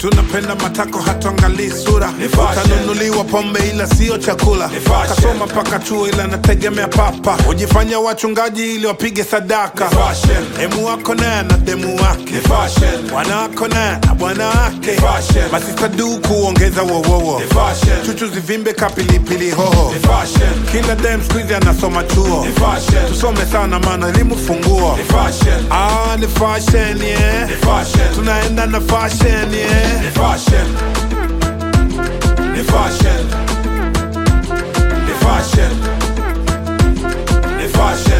tunapenda matako hatuangalii sura utanunuliwa pombe ila sio chakula kasoma mpaka chuo ila nategemea papa hujifanya wachungaji ili wapige sadaka demu wako naye na demu wake bwana wako naye na bwana wake masista du kuongeza wowowo chuchu zivimbe kapilipili hoho kila dem skuizi anasoma chuo tusome sana maana elimu funguo ah, ni fashion yeah. tunaenda na fashion yeah. Ni fashion. Ni fashion. Ni fashion. Ni fashion.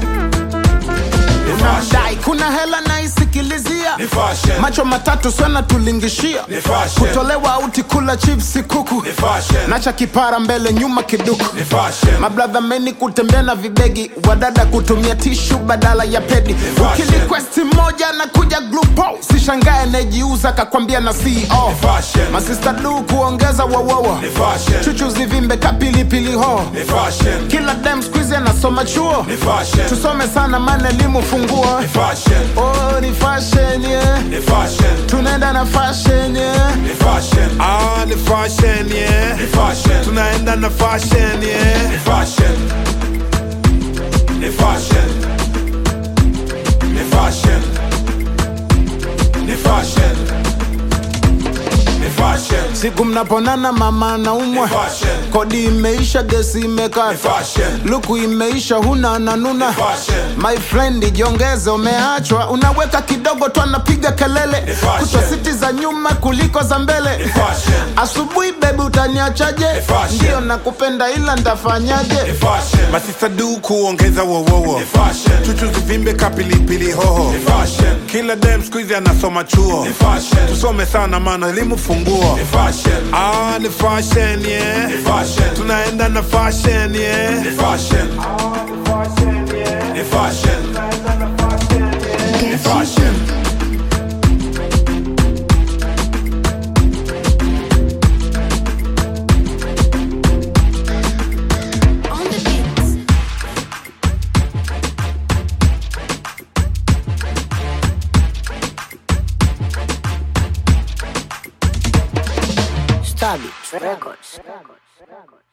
Ni fashion. dai kuna hela naisikilizia Ni fashion. macho matatu sana tulingishia Ni fashion. kutolewa auti kula chipsi kuku Ni fashion. nacha kipara mbele nyuma kiduku Ni fashion. mabradha meni kutembea na vibegi wadada kutumia tishu badala ya pedi fashion. ukilikwesti moja na kuja glupo sishangae najiuza kakwambia na ceo fashion. masista du kuongeza wawawa Ni fashion. chuchu zivimbe kapilipili ho Ni fashion. kila dem skuizi anasoma chuo Ni fashion. tusome sana maana elimu funguo Ni fashion. oh, ni fashion yeah. Ni fashion. tunaenda na fashion yeah. Ni fashion. ah, ni fashion yeah. Ni fashion. tunaenda na fashion yeah. Ni fashion. Ni fashion. Ni fashion. Ni fashion. Ni fashion. siku mnaponana mama naumwa Ni fashion. kodi imeisha gesi Ni imekata fashion. luku imeisha huna nanuna fashion. my friend jiongeze umeachwa unaweka kidogo tu anapiga kelele fashion. kuchwa siti za nyuma kuliko za mbele fashion. asubuhi bebi utaniachaje fashion. ndio nakupenda ila Ni ntafanyaje fashion. masista du kuongeza wowowo Ni fashion. chuchu zivimbe kapilipili hoho Ni fashion. kila dem skuizi anasoma chuo Ni fashion. tusome sana maana elimu funguo Ni fashion. ah, ni fashion yeah. Ni fashion. tunaenda na fashion yeah. Ni fashion. Ni fashion. Ni fashion. On the beats. Stabit Records.